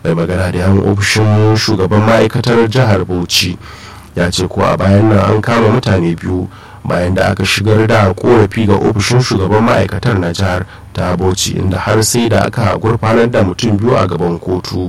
mai magana da yan ofishin shugaban ma'aikatar jihar bauchi ya ce ko a bayan nan an kama mutane biyu bayan da aka shigar da korafi ga ofishin shugaban ma'aikatar na jihar ta bauchi inda har sai da aka gurfanar da mutum biyu a gaban kotu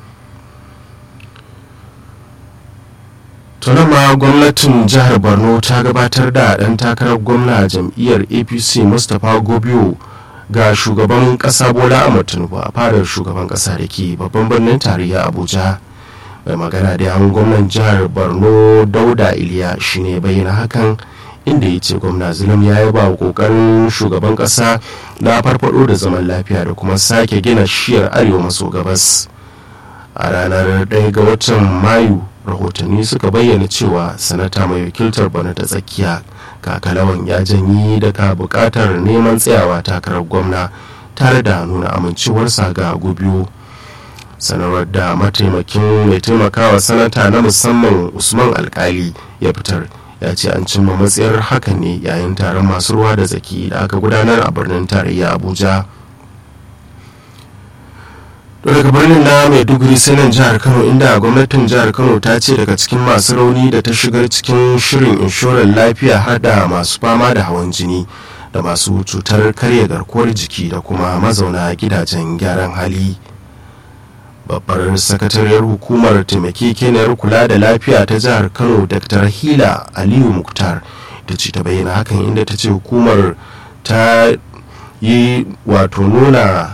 ma gwamnatin jihar borno ta gabatar da ɗan takarar gwamna jam'iyyar apc mustapha gobiyo ga shugaban ƙasa bola ahmad tinubu a fadar shugaban ƙasa da ke babban birnin tarayya abuja mai magana da yawon gwamnan jihar borno dauda iliya shine bayyana hakan inda ya ce gwamna zulum ya yaba wa kokarin shugaban kasa na farfado da zaman lafiya da kuma sake gina shiyar arewa maso gabas a ranar 1 ga watan mayu rahotanni suka bayyana cewa sanata mai wakiltar bana ta tsakiya kakalawan ya janyi daga bukatar neman tsayawa takarar gwamna tare da nuna amincewarsa ga gubiyo sanarwar da mataimakin mai taimakawa sanata na musamman usman alkali ya fitar ya ce an cimma matsayar hakan ne yayin taron masu ruwa da zaki da aka gudanar a birnin tarayya abuja daga birnin na maiduguri sai nan jihar kano inda gwamnatin jihar kano ta ce daga cikin masu rauni da ta shigar cikin shirin inshorar lafiya har da masu fama da hawan jini da masu cutar karya garkuwar jiki da kuma mazauna gidajen gyaran hali babbar sakatariyar hukumar taimakekeniyar kula da lafiya ta jihar kano dr hila aliyu muktar ta ce ta bayyana hakan inda ta ce hukumar ta yi wato nuna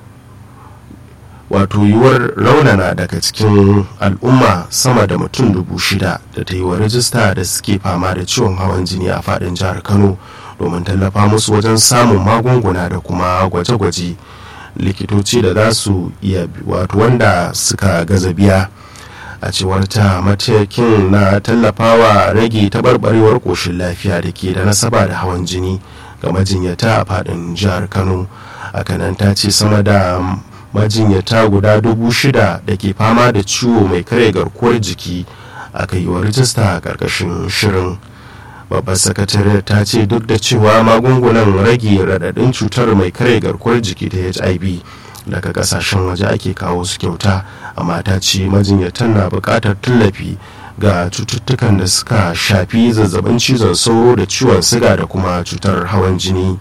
wato yiwuwar raunana daga cikin al'umma sama da mutum dubu shida da ta yi wa rajista da suke fama da ciwon hawan jini a fadin jihar kano domin tallafa musu wajen samun magunguna da kuma gwaje-gwaje likitoci da za su iya wato wanda suka gaza biya a cewar ta matakin na tallafawa rage taɓarɓarewar ƙoshin lafiya da ke da nasaba da hawan jini ga majinyata a faɗin jihar kano akanan ta ce sama da majinyata guda dubu shida da ke fama da ciwo mai kare garkuwar jiki aka yi wa rijista a ƙarƙashin shirin babbar sakatare ta ce duk da cewa magungunan rage raɗaɗin cutar mai kare garkuwar jiki ta hiv daga kasashen waje ake kawo su kyauta amma ta ce majinyatan na buƙatar tallafi ga cututtukan da suka shafi zazzabin cizon sauro da ciwon siga da kuma cutar hawan jini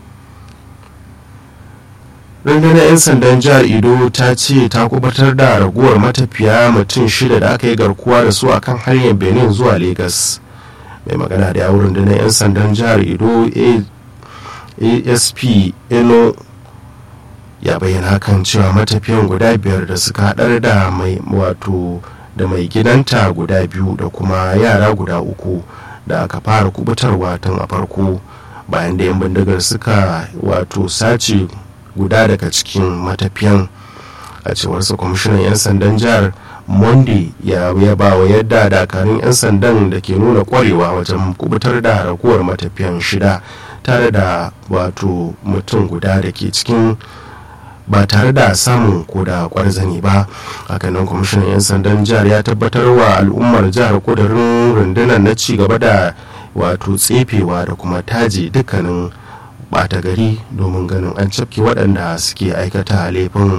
rundunar 'yan sandan jihar ido ta ce ta kubatar da raguwar matafiya mutum shida da aka yi garkuwa da su akan hanyar benin zuwa lagos mai magana da yawon rundunar 'yan sandan jihar ido asp eno ya bayyana hakan cewa matafiyan guda biyar da suka haɗar da mai wato da mai gidanta guda biyu da kuma yara guda uku da aka fara kubutarwa tun a farko bayan da 'yan bindigar suka wato sace guda daga cikin matafiyan a cewarsa kwamishinan 'yan sandan jihar monday ya yaba wa yadda dakarun 'yan sandan da ke nuna kwarewa wajen kubutar da raguwar matafiyan shida tare da wato mutum guda da ke cikin ba tare da samun ko da kwarzani ba hakanan kwamishinan 'yan sandan jihar ya tabbatar wa al'ummar jihar kudurin rundunar na ci gaba da wato tsefewa da kuma taji dukkanin bata gari domin ganin an cafke waɗanda suke aikata laifin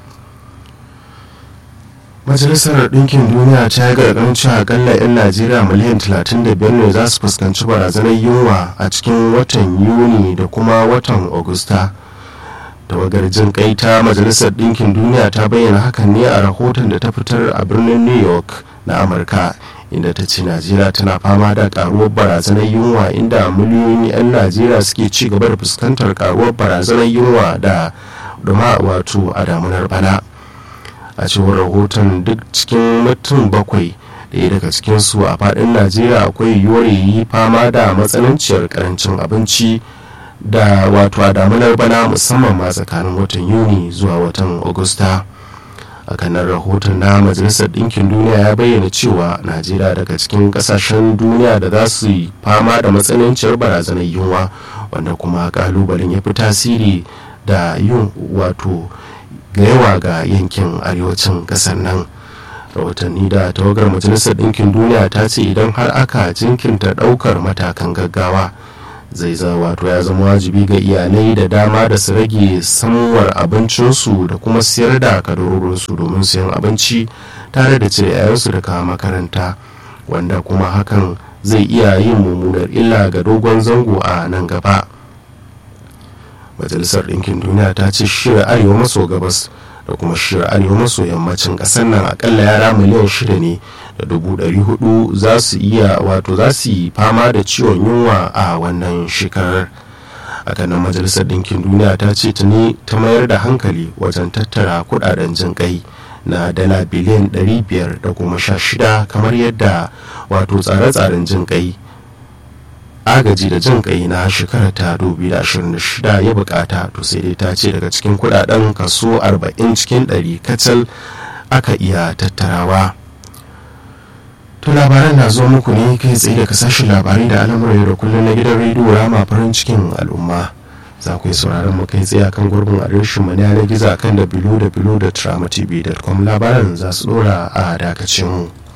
majalisar ɗinkin duniya ta yi gargaɗin cewa akalla 'yan najeriya miliyan 35 ne za su fuskanci barazanar yunwa a cikin watan yuni da kuma watan agusta tawagar jin kai ta majalisar ɗinkin duniya ta bayyana hakan ne a rahoton da ta fitar a birnin new york na amurka inda ta ce najeriya tana fama da karuwar barazanar yunwa inda miliyoyin 'yan najeriya suke ci gaba da fuskantar karuwar barazanar yunwa da duma wato a damunar bana a cewar rahoton duk cikin mutum bakwai daya daga cikinsu a fadin najeriya akwai yiwuwar yi fama da matsananciyar karancin abinci da wato a damunar bana musamman ma tsakanin watan yuni zuwa watan agusta a kanan rahoton na majalisar ɗinkin duniya ya bayyana cewa najeriya daga cikin ƙasashen duniya da za su yi fama da matsananciyar barazanar yunwa wanda kuma kalubalen ya fi tasiri da yin wato ga yawa ga yankin arewacin ƙasar nan rahotanni da tawagar majalisar ɗinkin duniya ta ce idan har aka jinkinta ɗaukar matakan gaggawa zai za wato ya zama wajibi ga iyalai da dama da su rage samuwar abincinsu da kuma siyar da kadarorinsu domin siyan abinci tare da cire 'ya'yansu daga makaranta wanda kuma hakan zai iya yin mummunar illa ga dogon zango a nan gaba majalisar ɗinkin duniya ta ce shirin arewa maso gabas da kuma shirin arewa maso yammacin ƙasar nan akalla yara miliyan shida ne da dubu ɗari hudu za su iya wato za su yi fama da ciwon yunwa a wannan shekarar hakanan majalisar ɗinkin duniya ta ce tuni ta mayar da hankali wajen tattara kudaden jin kai na dala biliyan 500 da kuma sha shida kamar yadda wato tsare-tsaren jin kai agaji da jin kai na shekarar ta 2026 ya bukata to sai dai ta ce daga cikin kudaden kaso 40 cikin 100 kacal aka iya tattarawa to labaran na zo muku ne kai tsaye daga sashen labarai da al'amuran da kullum na gidan rediyo rama farin cikin al'umma za ku yi sauraron mu kai tsaye kan gurbin adireshin mu na gizo kan da bilo da bilo da tramatv.com labaran za su dora a dakacin mu